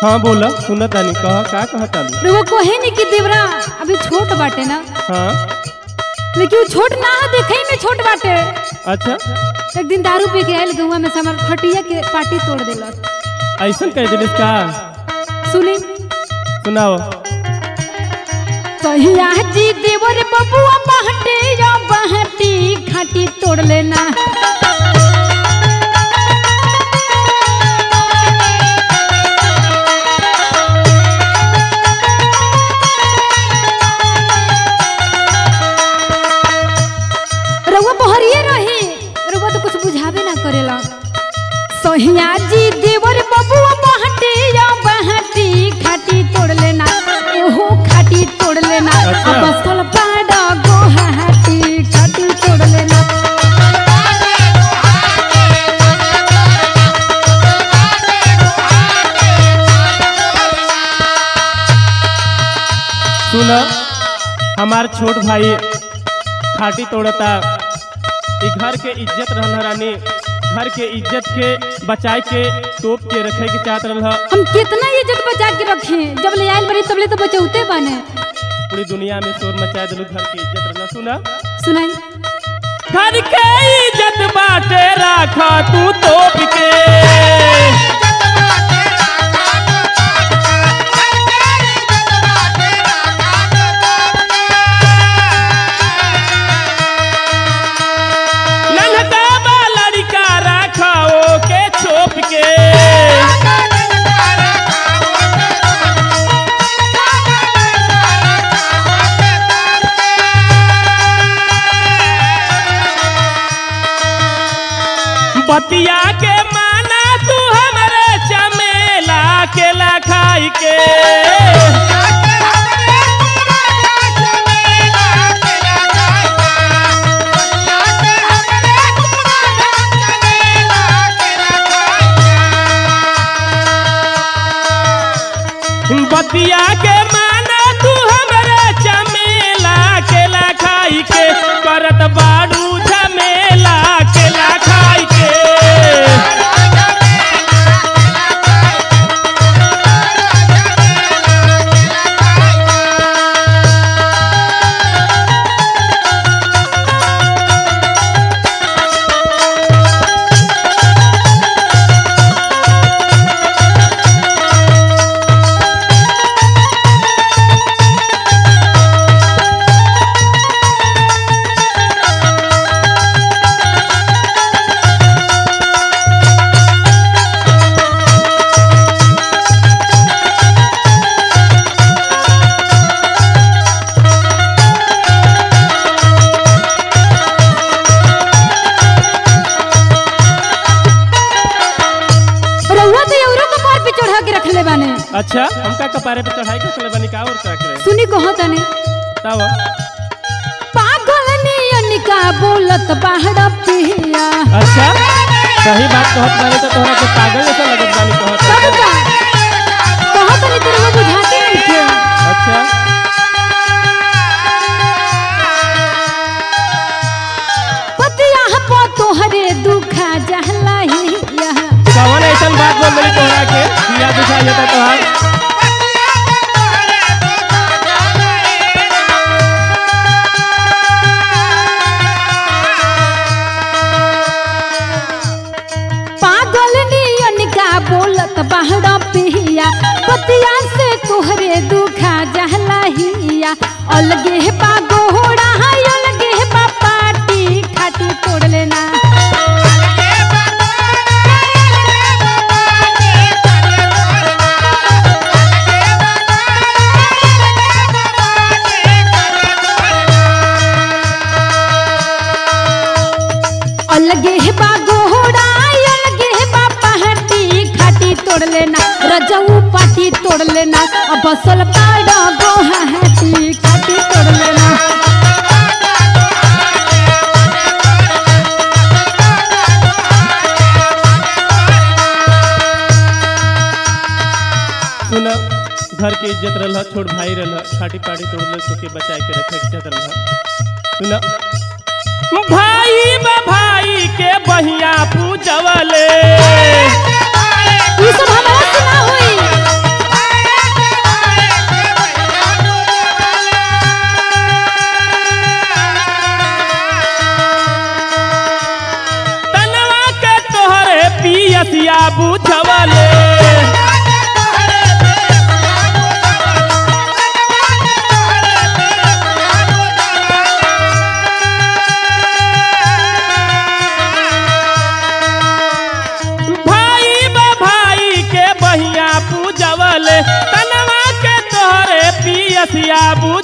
हाँ बोला सुना तानी कहा का कहा तालू रउआ कहे नहीं कि देवरा अभी छोट बाटे ना हाँ लेकिन वो छोट ना है देखे में छोट बाटे अच्छा एक दिन दारू पी के आयल गहुआ में से हमार खटिया के पार्टी तोड़ दिलस ऐसा कह दिलिस का सुनी सुनाओ कहिया जी देवर बबुआ बहटे या बहटी खाटी तोड़ लेना रउआ बहरिए रही रउआ तो कुछ बुझावे ना करेला सोहिया जी देवर बबुआ बहटे या बहटी खाटी तोड़ लेना एहो खाटी तोड़ लेना अच्छा। अब बसल पाड़ा गोहाटी खाटी तोड़ लेना सुना हमार छोट भाई खाटी तोड़ता ई घर के इज्जत रहल रानी घर के इज्जत के बचाए के तोप के रखे के चाहत रहल हम कितना इज्जत बचा के रखे जब ले आयल बड़ी तबले तो बचौते बने पूरी दुनिया में शोर मचा दिलू घर की इज्जत रहल सुना सुनाई घर के इज्जत बाटे राखा तू तोप के नन्हका बा लड़का राखा ओ के छोप के बतिया के माना तू हमरे चमेला के लखाई के बतिया के माना तू हमरे चमेला के लखाई के करत बाड़ू झमेला के लखाई के रउआ तो एवरो कपार पे चढ़ा के रखले बाने अच्छा हमका कपारे पे चढ़ाई के चले बनी का और क्या करे सुनी कहो तने तब पागल नियन का बोलत बाहर पिया अच्छा सही बात कहत बानी तो तोहरा के पागल जैसा लगत बानी कहत सब का कहो तनी तेरे को बुझाते नहीं थे अच्छा पतिया पो तोहरे दुखा जहला ही यह कौन ऐसा बात बोल रही तोहरा के दिया दिखा जाता तोहार पागल नियन का बोलत बाहर पिया पतिया से तोहरे दुखा जहला हिया अलगे बा गोहड़ा है अलगे बा पाटी खाटी तोड़ लेना अलगे बा गोहड़ा अलगे बा पहाटी खाटी तोड़ लेना रजऊ पाटी तोड़ लेना अब बसल पाड़ा गोहाटी खाटी तोड़ लेना सुन घर के इज्जत रहल छोट भाई रहल खाटी पाटी तोड़ ले तो के बचाए के रखे के इज्जत रहल सुन भाई बा भाई के बहिया पूजवले ई सब हमरा से ना होई रसिया बुझ